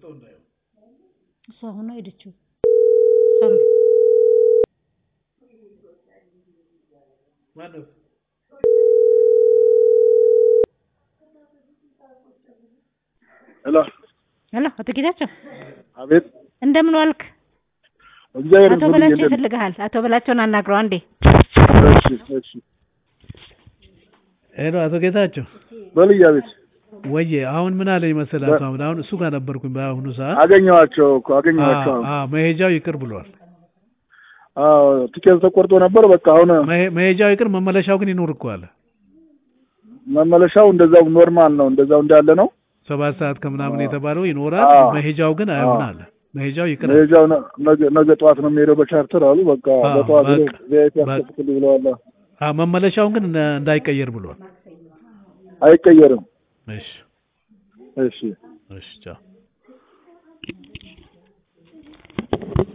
እሷ ሆኖ ሄደችው። ሄሎ ሄሎ፣ አቶ ጌታቸው አቤት እንደምን ዋልክ? እግዚአብሔር አቶ ይመስገን በላቸው እንዴት ነህ? ይፈልግሃል። አቶ በላቸውን አናግረው አንዴ። እሺ እሺ ሄሎ አቶ ጌታቸው በልዬ አቤት ወዬ አሁን ምን አለኝ መሰለህ አቶ አሁን አሁን እሱ ጋር ነበርኩኝ በአሁኑ ሰዓት አገኘኋቸው እኮ አገኘኋቸው አ- አ- መሄጃው ይቅር ብሏል አዎ ቲኬት ተቆርጦ ነበር በቃ አሁን መሄ- መሄጃው ይቅር መመለሻው ግን ይኖር እኮ አለ መመለሻው እንደዛው ኖርማል ነው እንደዛው እንዳለ ነው ሰባት ሰዓት ከምናምን የተባለው ይኖራል አዎ። መሄጃው ግን አይሆን አዎ። አለ መሄጃው ይቅር አለ። መሄጃው ነ- ነገ ነገ ጠዋት ነው የሚሄደው በቻርተር አሉ በቃ አዎ፣ በጠዋት በቃ፣ ቪአይፒ በቃ። ያስከፍል ብለዋል አ መመለሻውን ግን እንደ- እንዳይቀየር ብሏል አይቀየርም እሺ እሺ እሺ ቻው